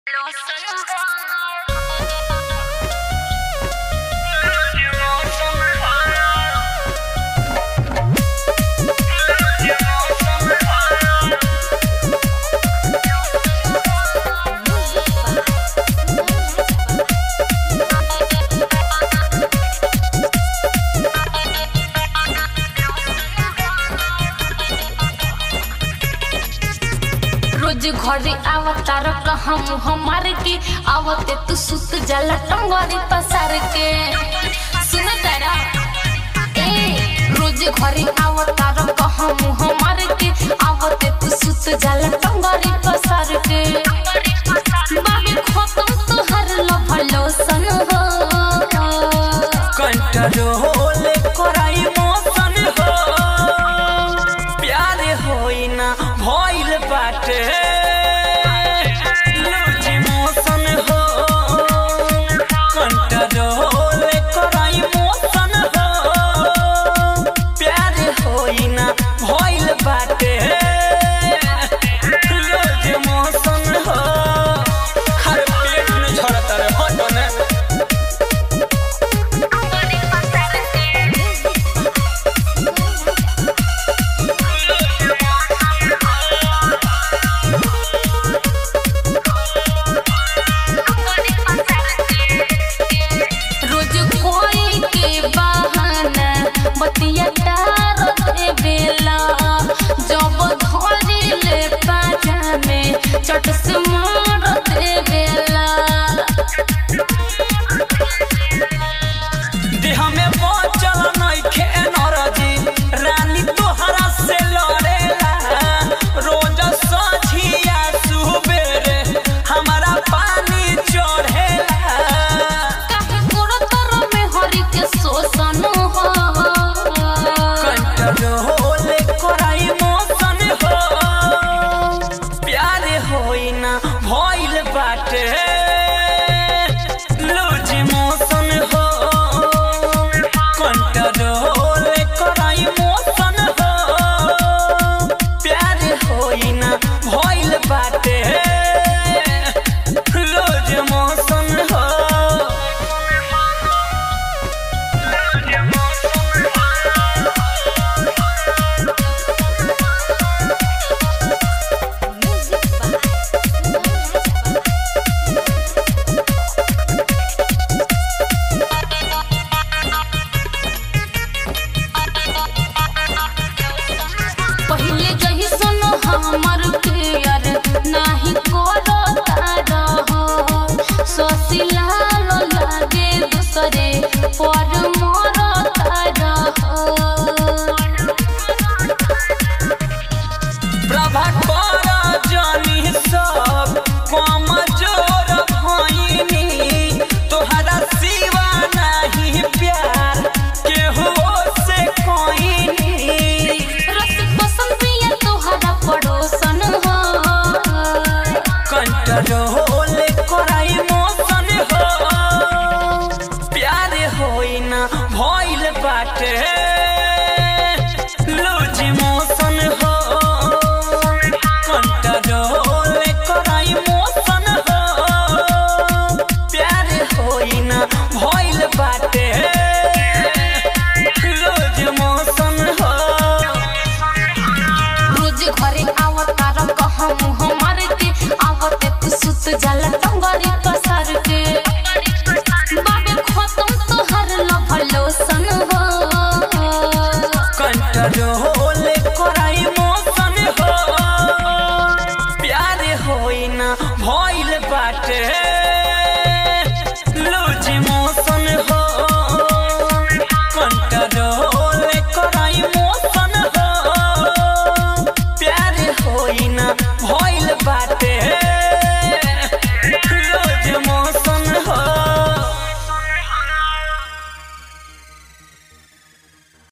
रोज घरे आवतार कहम हमार के आवते तू सुत जाला टंगरी पसार के सुन तारा ए रोज घरे आवतार कहम हमार के आवते तू सुत जाला टंगरी पसार के बाबे खत्म तोहर लभलो सन हो कंट्रोल कराई मोशन हो प्यार होई ना भइल बाटे लूज मोशन हो कंट्रोल कराई मोशन हो प्यार होई ना भइल बाटे लूज मोशन हो हर पेट में झड़ता रे हटो ने रोज कोई के बहाना बतिया तार दे बेला जब धरे ले पाजा में चट से मार दे बेला देह में बचल नइखे एनर्जी रानी तोहरा से लड़ेला रोज सझिया सुबेरे हमारा पानी चढ़ेला काहे गोरो तर में हरि के शोषण हो कंट्रोल कराई मोशन हो प्यार होई ना भइल बाटे लूज मोशन हो कंट्रोल कराई मोशन हो प्यार होई ना भइल बाटे लूज मोशन हो पहिले जही सुनो हमर प्यार नाही करो तारा हो सोसिलाल लागे दूसरे पर मोर तारा हो प्रभाकर जानी सब कमजोर भइनी तोहरा सिवा नहीं प्यार केहू से कोइनी रस पसंद पिया तोहरा पड़ोसन हो कंट्रोल कराई मोशन हो प्यार होई ना भइल बाटे लूज मोशन हो कंट्रोल कराई मोशन हो प्यार होई ना भइल बाटे लूज मोशन हो रोज घरे आवतार कहम हमार के आवते तू सुत जाला टंगरी पसार के बाबे खत्म तोहर लभलो सन हो कंट्रोल कराई मोशन हो प्यार होई ना भइल बाटे